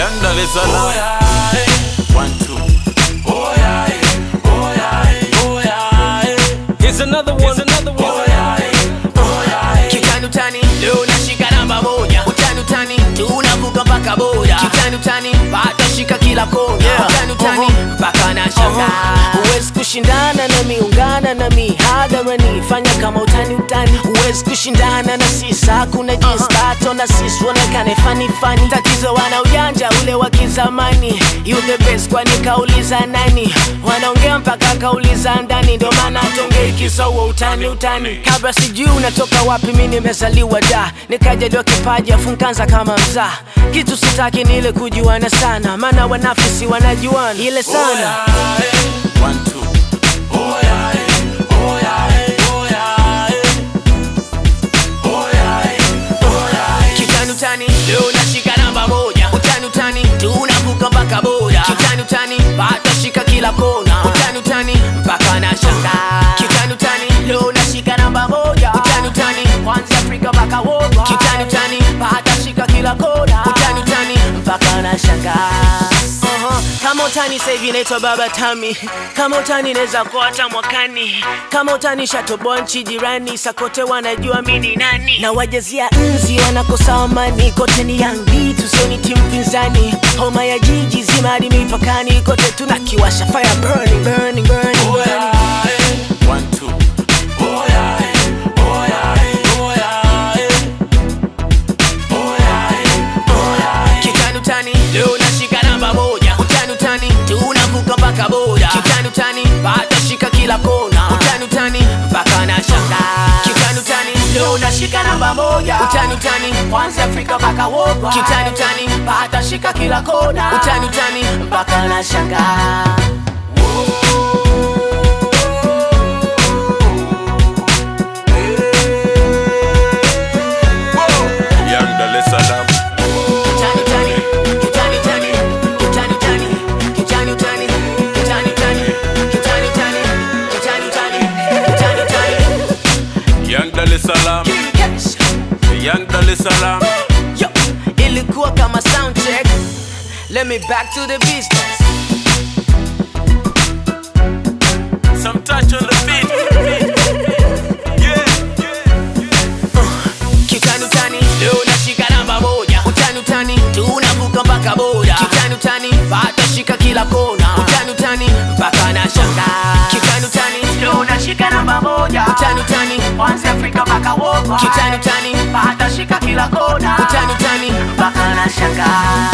Young Dar es Salaam. One, two. Here's another one. Here's another one. Kitani utani leo nashika namba moja, utani utani tunavuka mpaka boda, kitani utani bado shika kila kona, Yeah. utani utani mpaka na shanga. Huwezi kushindana nami, ungana nami hadharani, fanya kama utani utani. Huwezi kushindana na sisi, hakuna jinsi bato na sisi uonekane fani fani. Tatizo wana ujanja ule wa kizamani, you the best, kwani kauliza nani? Wanaongea mpaka kauliza ndani, ndio maana tongei kisowo utani utani. Kabla sijui unatoka wapi, mi nimezaliwa da, nikajaliwa kipaji afu nikaanza kama mzaa. Kitu sitaki ni ile kujuana sana, maana wanafisi wanajuana ile sana. One, two. Kitani utani leo nashika namba moja, utani utani tunavuka mpaka boda, kitani utani bado shika kila kona, utani utani mpaka na shanga. Kitani utani leo nashika namba moja, utani utani kwanza Afrika mpaka world, kitani utani bado shika kila kona, utani utani mpaka na shanga. Aha, kama utani sasa hivi naitwa baba Tami, kama utani naweza kuwa hata mwakani, kama utani shatoboa nchi jirani, sakote wanajua mi ni nani, na wajazia nzi wanakosa amani, kote ni yangi tusioni timu pinzani, homa ya jiji zima hadi mipakani, kote tunakiwasha fire burning, burning, burning, burning. One, two. Kitani utani leo nashika namba moja, utani utani tunavuka mpaka boda, kitani utani bado shika kila kona, utani utani mpaka na shanga. Kitani utani leo nashika namba moja, utani utani kwanza Afrika mpaka world, kitani utani bado shika kila kona, utani utani mpaka na shanga. Young Dar es Salaam. Kitani utani, kitani utani, kitani utani, kitani utani, kitani utani, kitani utani, kitani utani, kitani utani. Young Dar es Salaam. Yes. Young Dar es Salaam. Yo, ilikuwa kama sound check. Let me back to the business. Some touch on the beat. Yeah, Kitani utani leo nashika namba moja, utani utani tunavuka mpaka boda, kitani utani bado shika kila kona, utani utani mpaka na shanga. Kitani utani leo nashika namba moja, utani utani kwanza Afrika mpaka world, kitani utani bado shika kila kona, utani utani mpaka na shanga.